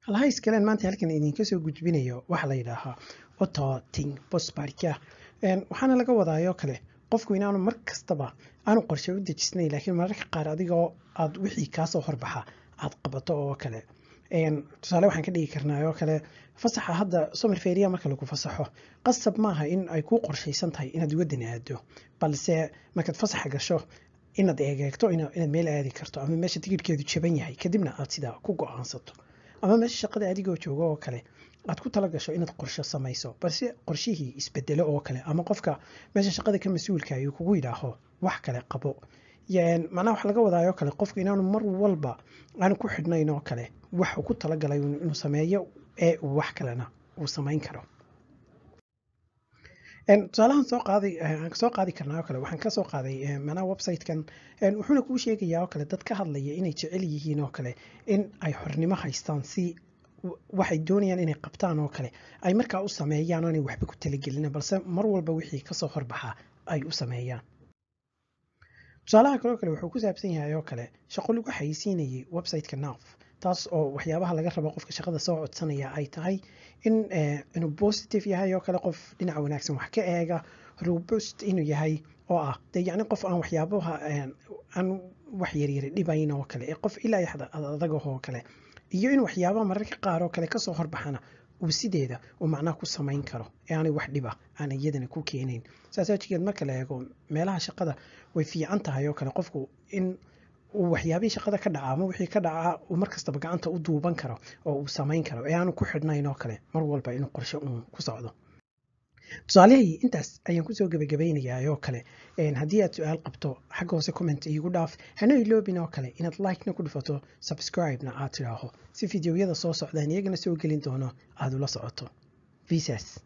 halaha iskaleen maanta halkan idinka soo gudbinayo waxaa la yidhaahaa ototing bosbarka waxaana laga wadaayoo kale qofku inaanu mar kastaba aanu qorshe u dejisnayn laakiin mararka qaar adigoo aad wixii kaasoo horbaxa aad qabato oo kale tusaale waxaan ka dhigi karnaa oo kale fasaxa hadda somer feria marka lagu fasaxo qasab maaha in ay kuu qorshaysan tahay inaad waddan aado balse markaad fasaxa gasho inaad eegeegto inaad meel aadi karto ama meesha tigidhkeedu jaban yahay kadibna aad sidaa ku go-aansato ama meesha shaqada adigoo jooga oo kale aad ku tala gasho inaad qorsho samayso balse qorshihii isbedelo oo kale ama qofka meesha shaqada ka mas-uulka ayuu kugu yidhaaho wax kale qabo macnaha wax laga wadaayo kale qofku inaanu mar walba aanu ku xidhnayn oo kale wax uu ku talagalay inuu sameeyo ee uu wax kalena uu samayn karo tusaalahan soo qaaday soo qaadi karnaa oo kale waxaan ka soo qaaday macnaha website-kan wuxuuna kuu sheegayaa oo kale dad ka hadlaya inay jecel yihiin oo kale in ay xornimo haystaan si waxay doonayaan inay qabtaan oo kale ay markaa u sameeyaan aanay waxba ku talagelin balse mar walba wixii kasoo horbaxa ay u sameeyaan tusaalaha kaloo kale wuxuu ku saabsan yahay oo kale shaqo lagu xayeysiinayay website-ka naf taas oo waxyaabaha laga rabo qofka shaqada soo codsanaya ay tahay in inuu positive yahay oo kale qof dhinaca wanaagsan wax ka eega robust inuu yahay oo ah dee yacni qof aan waxyaabaha aan wax yaryari dhibayn oo kale ee qof ilaa yaxda adagah oo kale iyo in waxyaabaha mararka qaar oo kale kasoo horbaxana uu sideeda uu macnaha ku samayn karo ee aanay wax dhiba aan iyadana ku keenayn saas ajigeed marka la eego meelaha shaqada way fiican tahay oo kale qofku in uu waxyaabihii shaqada ka dhaca ama wixii ka dhacaa uu markastaba gacanta u duuban karo oo uu samayn karo ee aanu ku xidhnayn oo kale mar walba inuu qorshe uun ku socdo tusaalihii intaas ayaan kusoo gebagabaynayaa oo kale haddii aad su-aal qabto xagga hoose comment iigu dhaaf hana iloobin oo kale inaad like-na ku dhufato subscribe-na aad tidhaaho si fideoyada soo socdaan iyagana soo gelin doono aada ula socoto visas